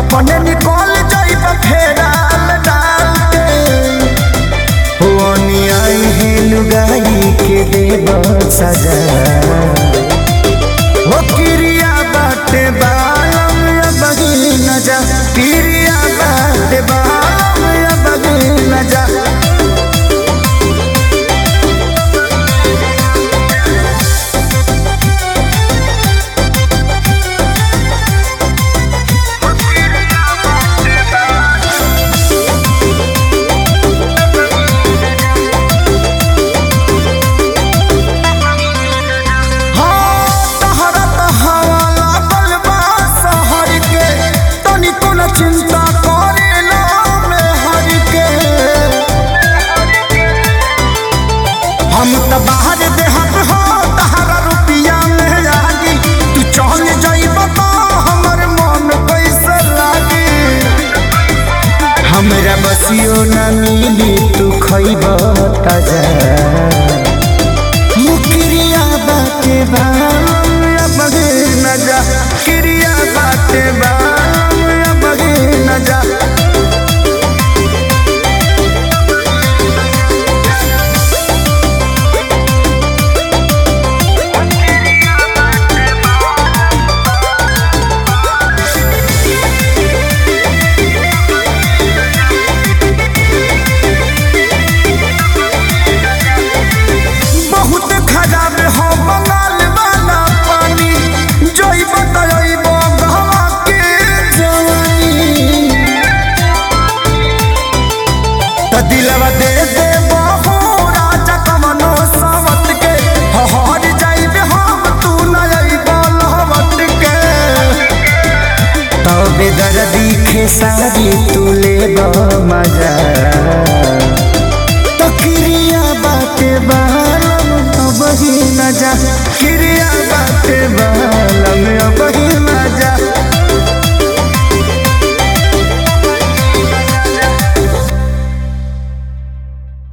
अपने निकल जाइब फेराल डाल के हुआनी आई है लुगाई के देव सजा हो किरिया बाटे बालम या बगी न जा किरिया बाटे बालम या बगी न जा हाँ, तहरा तहावा लागल बा शहर के, तनिको न चिंता करेला मेहर के। हम त बाहर देहत हो तहरा रुपिया में लागी तू चल जाइब तो हमर मन कैसे लागी हमरा बसियो न मिली तू खइब ताजा मुकिरिया बाटे बाम या बगे न जा किरिया बाटे बाम या बगे न जा बहुत खराब हो बंगाल वाला पानी जोई बताइब गहवा के जवानी त दिलवा दे दे बहु राजा कमनो सावत के हहर जाइब हम तू न अइब लहवत के तबे दर्दी खेसारी तू लेब मजा तो किरिया बाटे बालम तो बही न जा किरिया